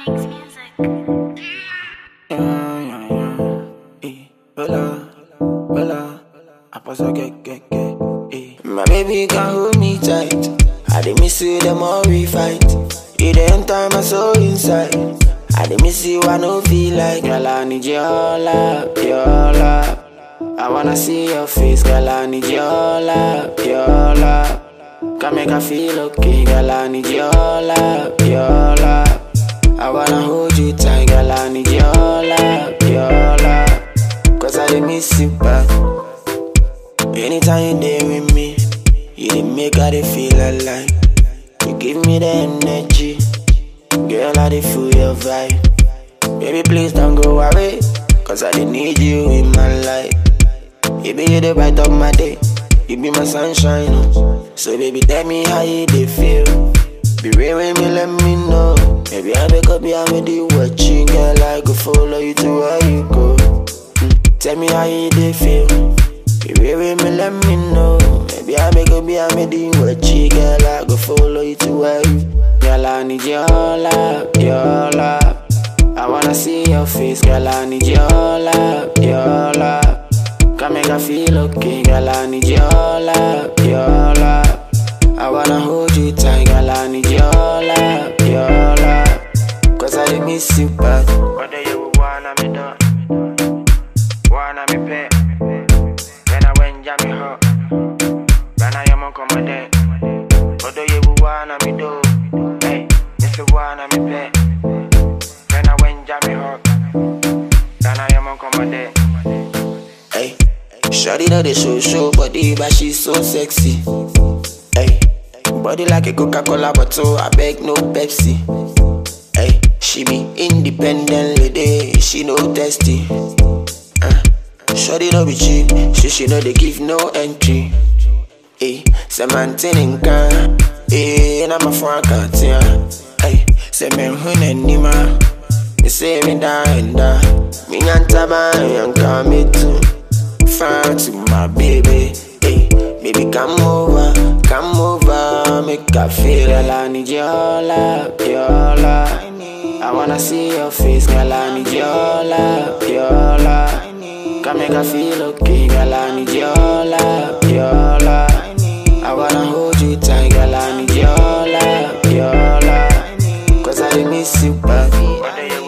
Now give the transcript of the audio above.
Makes music. Yeah, yeah, yeah. Eh, hola, hola. I pass a get, get, get. Eh. My baby can hold me tight. I dey miss you the more we fight. You dey enter my soul inside. I dey miss you, I no feel like. Girl, I need your love, your love. I wanna see your face, girl. I need your love, your love. Can make I feel okay, girl. I need your love, your love. I wanna hold you tight, girl. I need your love, your love. Cause I dey miss you bad. Anytime you there with me, you dey make I dey feel alive. You give me the energy, girl. I dey feel your vibe. Baby, please don't go away, cause I dey need you in my life. You be the bright of my day, you be my sunshine. oh. So baby, tell me how you dey feel. Be real with me, let me know. Maybe I wake up, yeah, I'm the watching, girl. I go follow you to where you go. Mm, Tell me how you dey feel. Be real with me, let me know. Maybe I make up, yeah, I'm the watching, girl. I go follow you to where you. Girl, I need your love, your love. I wanna see your face, girl. I need your love, your love. Can make I feel okay, girl. I need your love, your love. I wanna hold you tight, girl. I need your love, your love. Cause I dey miss you bad. Whether you wanna me do, wanna me pay. Then I went jam me hot. Then I am on command. Whether you wanna me do, hey, if you wanna me pay. Then I went jam me hot. Then I am on command. Hey, Shawty know the show show body, but she's so sexy. Hey, body like a Coca-Cola bottle, I beg no Pepsi. Hey, she be independent lady, she no testy. Uh, Shawty no be cheap, she she know they give no entry. Hey, say maintain in can, hey, and I'm a front can't Hey, say men hun anima, me say me da and da, me nyanta ba yanka me too. Far to my baby, hey, baby come over, come over, make I feel girl I need your love, your love. I wanna see your face, girl I need your love, your love. Can make I feel okay, girl I need your love, your love. I wanna hold you tight, girl I need your love, your love. Cause I dey miss you bad. Whether you